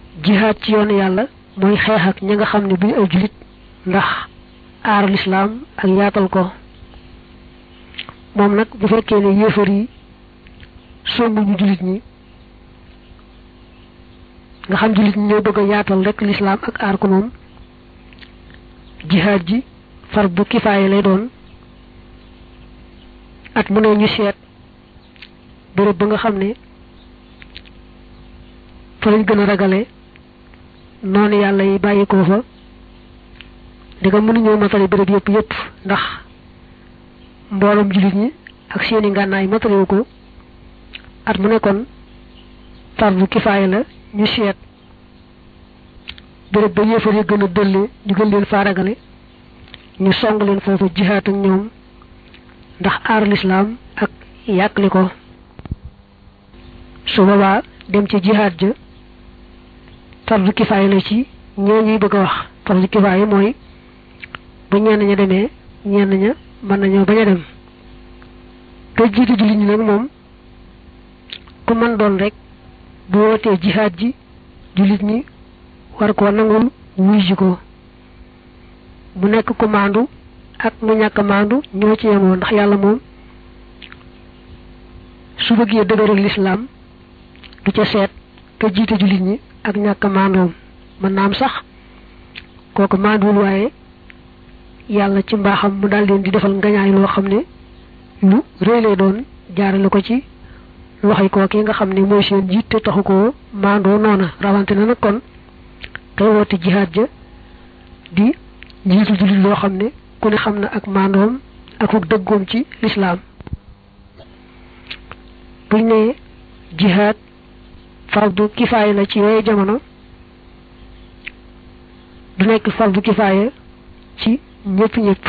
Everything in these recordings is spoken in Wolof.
jihaad ci yoonu yàlla mooy xeex ak ñi nga xam ne duñu ay julit ndax aar lislaam ak yaatal ko moom nag bu fekkee ne yéefar yi songuñu julit ñi nga xam julit ñi ñoo bëgg a yaatal rek lislaam ak aar ko moom jihaad ji far bu kifaaye lay doon at mu ne ñu seet béréb ba nga xam ne fa lañ gën a ragale noonu yàlla yi bàyyi ko fa di nga mënuñoo matale béréb yëpp yëpp ndax mbooloom jullit ñi ak seeni ngànnaay matalewu ko at mu nekkoon fardu kifaaya la ñu seet béréb ba yéefar yi gën a dëlle ñu gën leen faaragale ñu song leen foofu jihaat ak ñoom ndax aar lislaam ak yàqli ko su boobaa dem ci jihaat ja fardu kifaaya la ci ñoo ñuy bëgg a wax fardu kifaaya mooy bu ñenn ña demee ñenn ña mën nañoo bañ a dem te jiitu jullit ñi nag moom ku mën doon rek bu wootee jihaat ji jullit ñi war koo nangul wuy ji ko mu nekk ku maandu ak mu ñàkk maandu ñoo ci yemoo ndax yàlla moom su bëggee dëgëral lislaam du ca seet te jiite jullit ñi ak ñàkk maandoom mën naa am sax kooku maanduwul waaye yàlla ci mbaaxam mu daal leen di defal ngañaay loo xam ne lu rëy lay doon jaarale ko ci loxoy kooki nga xam ne mooy seen jiit te taxu ko maandoo noona rawante na nag kon kay woote jihaad ja di njiitu jullit loo xam ne ku ne xam na ak maandoom ak ak dëggoom ci lislaam buñ ne jihaad fardu kifaaya la ci yooyu jamono du nekk fardu kifaaya ci ñëpp ñëpp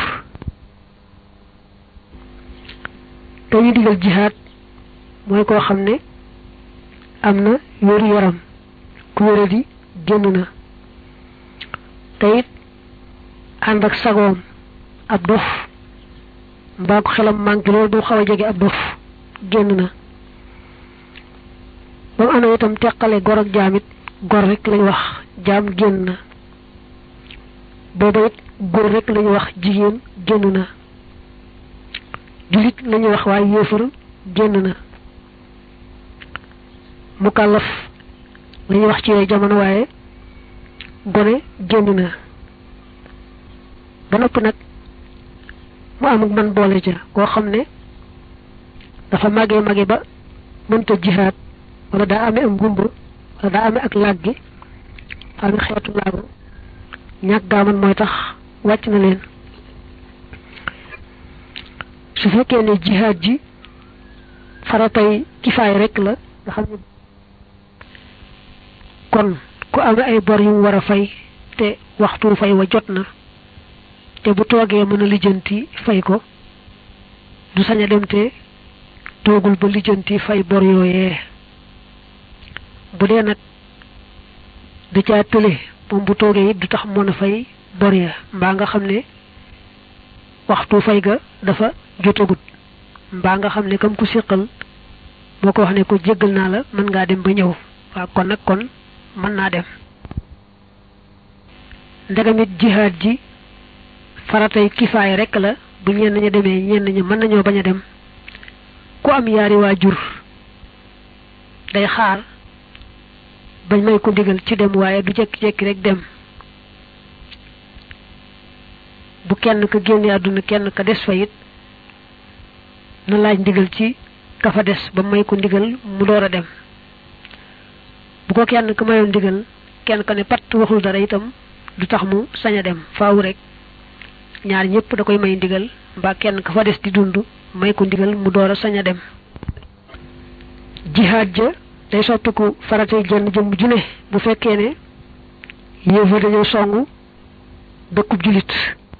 dañu digal jihaad mooy koo xam ne am na wéru yaram ku wéra di génn na te it ànd ak sagoom ab dof mbaa ko xelam manqué loolu bu xaw a jege ab dof génn na ba mu amee itam teqale gor ak jaam it gor rek lañu wax jaam génn na booba it góor rek lañu wax jigéen génn na julit lañu wax waaye yéefar génn na mukallaf lañu wax ci yooyu jamono waaye gone génn na ba noppi nag mu amuk man boole ca koo xam ne dafa màggee màggee ba mënta jihaad wala daa amee am gumba wala daa amee ak làggi amee xeetu laago ñàkk gaaman mooy tax wàcc na leen su fekkee ne jihaad ji faratay kifaay rek la nga xam ne kon ku amee ay bor yu mu war a fay te waxtu fay wa jot na te bu toogee mën a lijjanti fay ko du sañ a dem te toogul ba lijjanti fay bor yooyee bu dee nag da caa tële moom bu toogee it du tax mën a fay bor ya mbaa nga xam ne waxtu fay ga dafa jotagut mbaa nga xam ne kam ku siqal moo ko wax ne ko jéggal naa la mën ngaa dem ba ñëw waaw kon nag kon mën naa dem ndegamit jihaad ji faratay kifaay rek la bu ñenn ña demee ñenn ña mën nañoo bañ a dem ku am yaari waajur day xaar bañ may ko ndigal ci dem waaye du jekki-jekki rek dem bu kenn ka génne àdduna kenn ka des fa it na laaj ndigal ci ka fa des ba may ko ndigal mu door a dem bu ko kenn ka mayoon ndigal kenn ka ne pat waxul dara itam du tax mu sañ a dem faaw rek ñaar ñëpp da koy may ndigal mbaa kenn ka fa des di dund may ko ndigal mu door a sañ a dem jihaad ja day soppiku faratay jenn jëmm ju ne bu fekkee ne yéefa dañoo songu dëkkub julit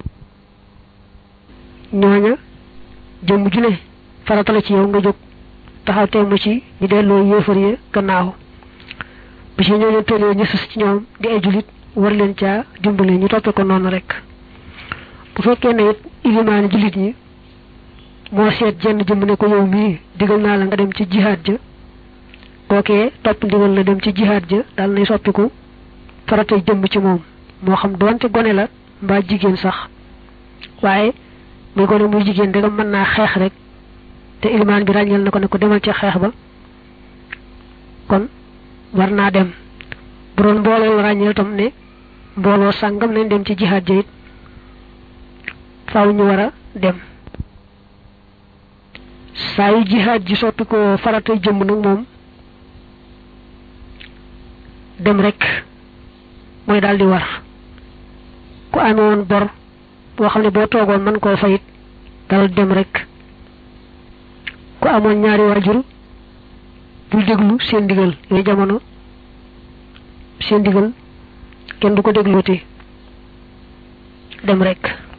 ñooña jëmm ju ne farata la ci yow nga jóg taxaw temm ci ñu delloo yéefar ya gannaaw bi ci ñooñu tëlee ñu sus ci ñoom di ay julit war leen caa dimbale ñu toppe ko noonu rek bu fekkee ne it ilimaani julit ñi moo seet jenn jëmm ne ko yow mii digal naa la nga dem ci jihaad ja kookee topp ndigal la dem ci jihaad ja dal nay soppiku faratay jëmm ci moom moo xam doonte gone la mbaa jigéen sax waaye muy gone muy jigéen danga mën naa xeex rek te ilimaan bi ràññeel na ko ne ko demal ca xeex ba kon war naa dem bu doon mbooloo la ràññeel tam ne mbooloo sàngam nañ dem ci jihaad ja it faaw ñu war a dem saa yu jihaad ji soppi ko faratay jëmm nag moom dem rek mooy daal di war ku amee woon bor boo xam ne boo toogoon mën koo fayit dal dem rek ku amoon ñaari waajur bul déglu seen ndigal yooyu jamono seen ndigal kenn du ko déglooti dem rek